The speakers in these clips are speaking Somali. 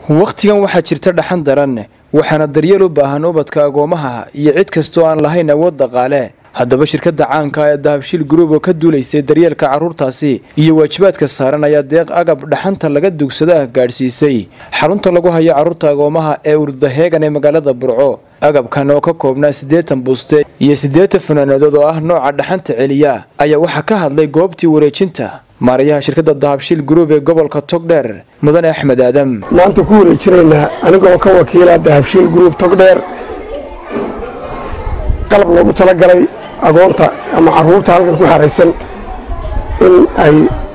wakhtigan waxaa jirta dhaxan daran waxaana daryeel u baahan ubadka agoomaha iyo cid kastoo aan lahayn awood dhaqaale haddaba shirkadda caanka ee dahabshiil gruub oo ka duulaysay daryeelka carruurtaasi iyo waajibaadka saaran ayaa deeq agab dhaxanta laga dugsadaah gaadhsiisay xarunta lagu hayo carruurta agoomaha ee urdaheegan ee magaalada burco agabkan oo ka koobnaa siddeetan buuste iyo siddeetan fanaanadood oo ah nooca dhaxanta celiya ayaa waxaa ka hadlay goobtii wareejinta maarayaha shirkadda dahabshiil gruub ee gobolka togdheer mudane axmed aadam maanta ku wareejinaynaa anigoo ka wakiila dahabshiil gruub togdheer qalab loogu talagalay agoonta ama caruurta halkan ku xaraysan in ay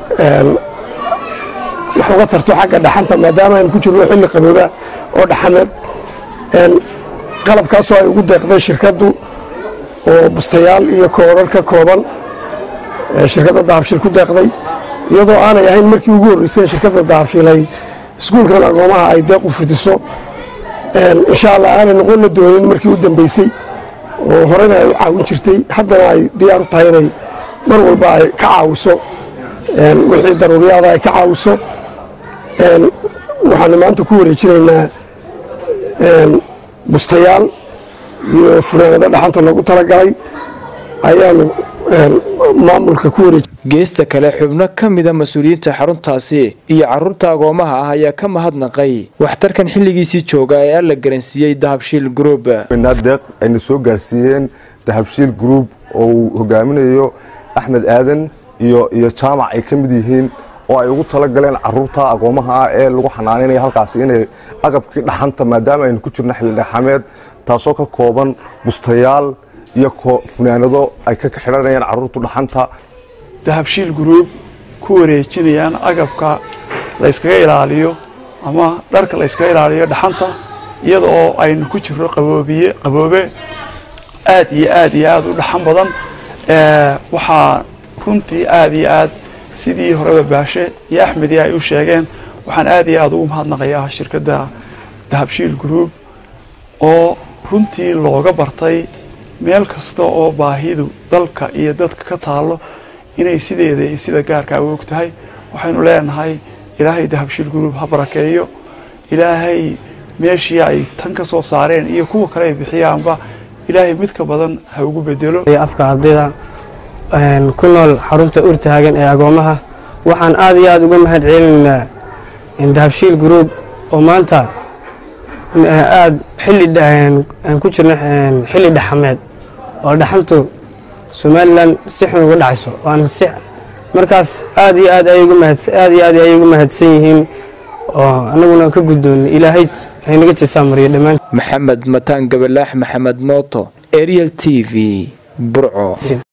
wax uga tarto xagga dhaxanta maadaama aynu ku jirno xilli qabooba oo dhaxameed qalabkaasoo ay ugu deeqday shirkaddu oo bustayaal iyo koorar ka kooban shirkadda dahabshiil ku deeqday iyadoo aanay ahayn markii ugu horreysay shirkadda dahabshiil ay iskuulkan agoomaha ay deeq u fidiso insha allah aanay noqonna doonin markii u dambeysay oo horena ay u caawin jirtay haddana ay diyaar u tahay inay mar walba ay ka caawiso wixii daruuriyaada ay ka caawiso waxaanu maanta ku wareejinaynaa bustayaal iyo funaanado dhaxanta loogu talagalay ayaanu maamulka ku wareej geesta kale xubno ka mida mas-uuliyiinta xaruntaasi iyo carruurta agoomaha ah ayaa ka mahadnaqay waxtarkan xilligiisii jooga ee alla garansiiyey dahabshiil gruub deeq ayna soo gaarsiiyeen dahabshiil gruub oo uu hogaaminayo axmed aadan iyo iyo jaamac ay ka mid yihiin oo ay ugu talagaleen caruurta agoomaha ah ee lagu xanaanaynaya halkaasi inay agabkii dhaxanta maadaama aynu ku jirno xilli dhaxameed taasoo ka kooban bustayaal iyo funaanado ay ka xidhanayaan caruurtu dhaxanta dahabshiil gruub ku wareejinayaan agabka layskaga ilaaliyo ama dharka layskaga ilaaliyo dhaxanta iyada oo aynu ku jirno qaboobiye qaboobe aad iyo aad iyo aad u dhaxan badan waxaa runtii aad iyo aad sidii horeba baashe iyo axmedi ay u sheegeen waxaan aad iyo aad ugu mahadnaqayaa shirkadda dahabshiil gruub oo runtii looga bartay meel kasta oo baahidu dalka iyo dadka ka taalo inay sideeda iyo sida gaarka u og tahay waxaynu leenahay ilaahay dahabshiil gruub ha barakeeyo ilaahay meeshii ay tan ka soo saareen iyo kuwa kale ay bixiyaanba ilaahay mid ka badan ha ugu bedelo afka ardayda ku nool xarunta urtaagan ee agoomaha waxaan aad iyo aad uga mahad celinaynaa dahabshiil gruub oo maanta aad xilli ku jirno xilli dhaxameed oo dhaxantu somalilan si xun uga dhacayso waana si markaas aad iyo aad aad iyo aad ayay ugu mahadsan yihiin oo anaguna ka guddoon ilaahay haynaga jeesaa mariyo dhammaan maxamed mataan gabalaax maxamed mooto ariel t v burco